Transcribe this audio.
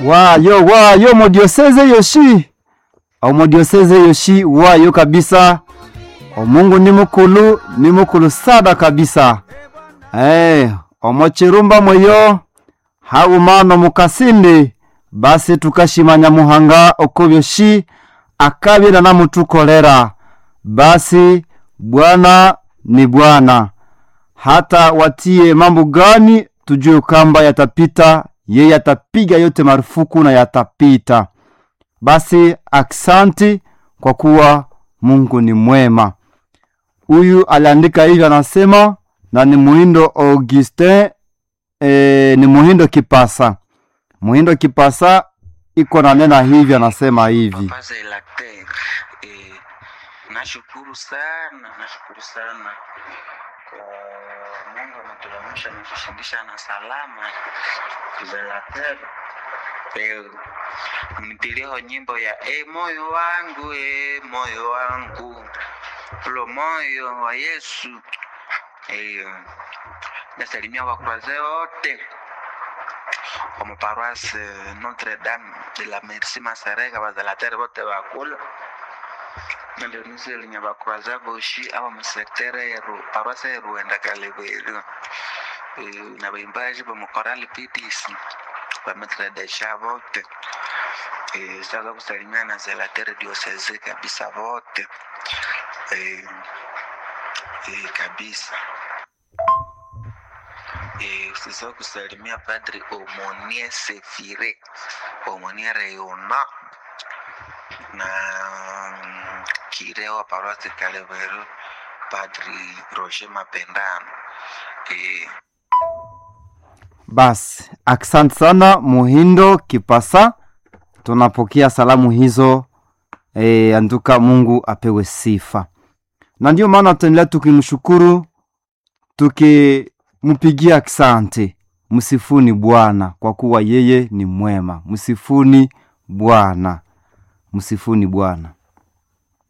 wayo wayo modioseze yoshi omodioseze yoshi wayo kabisa omungu ni mukulu ni mukulu sada kabisa hey, omochirumba mweyo haumano mukasindi basi tukashimanya muhanga oko byoshi akabira namutukolera basi bwana ni bwana hata watie mambo gani tujue kwamba yatapita yeye atapiga yote marufuku na yatapita basi aksanti kwa kuwa mungu ni mwema huyu aliandika hivi anasema na ni muhindo augustin e, ni muhindo kipasa muhindo kipasa iko na nena hivi anasema hivi Papa Zelater, eh, nashukuru sana, nashukuru sana kwa Mungu ametuamsha na kushindisha na salama. Zelater, eh, mnitiliho nyimbo ya e moyo wangu e moyo wangu ulo moyo wa Yesu eh, nasalimia wakuraze wote wa maparoisse Notre Dame de la Merci Masareka bazalatere bote bakula nandionise linya bakuraza boshi aba musektere yeru paroisse yeruenda kalebelu na baimbaji bamukorali PDC bametredesha vote Eh, sasa kusalimia na zelatere dioseze kabisa vote Eh, eh, kabisa Eh, usisahau kusalimia padri Omonie Sefire Omonie Reyona na mm, kireo wa parosi Kaleveru padri Roger Mapendano eh, basi asante sana muhindo kipasa tunapokea salamu hizo e, anduka mungu apewe sifa na ndio maana tutaendelea tukimshukuru tukimpigia asante msifuni bwana kwa kuwa yeye ni mwema msifuni bwana msifuni bwana